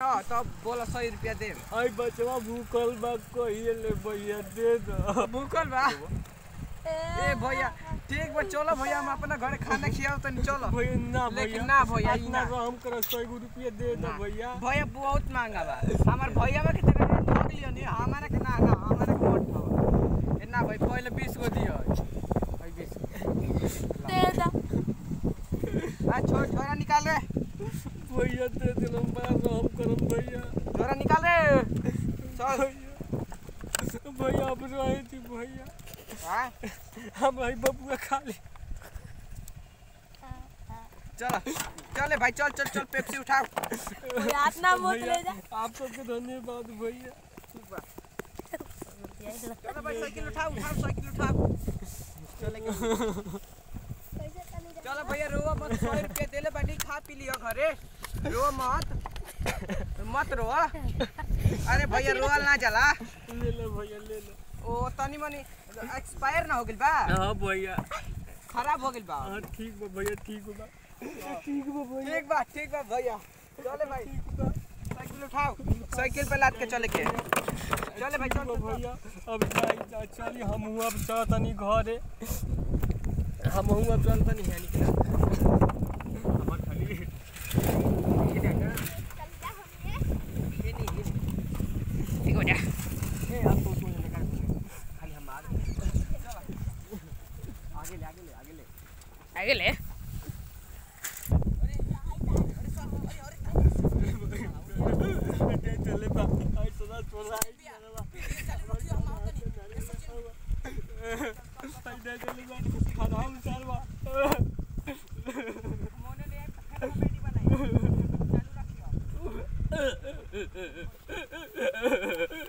हाँ तब बोला सौ रुपया दे आई बचवा भूखल बा कहिए ले भैया दे दो भूखल बा ए भैया ठीक बा चलो भैया हम अपना घरे खाना खियाओ तनी चलो भैया ना लेकिन भैया ना भैया, ई इतना ना। रहम करो सौ गो रुपया दे दो ना। भैया भैया बहुत महंगा बा हमार भैया बा के तेरे ठग लियो नी हमारा के ना ना हमारा के मत ठग ए ना भाई पहले 20 गो दियो भाई 20 दे दो आ छोड़ छोरा निकाल रे भैया दे दिल हम बड़ा रहम करम भैया छोरा निकाल रे चल भैया भैया अब रहे थी भैया हां हम आई बबुआ खा ले चल चले भाई चल चल चल पेप्सी उठाओ भैया हाथ ना मत ले जा आप सबके धन्यवाद भैया ठीक बा चलो भाई साइकिल उठाओ उठाओ साइकिल उठाओ चलेंगे चलो भैया रोवा मत सौ रुपया देले बानी खा पी लियो घरे रो मत मत रो अरे भैया रोल ना जला ले ले भैया ले ले ओ तनी मनी एक्सपायर ना हो गइल बा हाँ भैया खराब हो गइल बा हाँ ठीक बा भैया ठीक बा ठीक बा भैया ठीक बा ठीक बा भैया चले भाई ठीक बा साइकिल उठाओ साइकिल पे लाद के चले के चले भाई चल ठीक बा भैया अब जाई जा चली हम हुआ अब चल तनी घरे हम हुआ चल तनी है निकला हमर खाली ठीक हो जा ए आप तो तो लगा खाली हम आ आगे ले आगे ले आगे ले आगे ले चले बा आई सदा चोला आई आई दे चले बा खाना हम चालवा मोने ले खाना बेटी बनाई चालू रखियो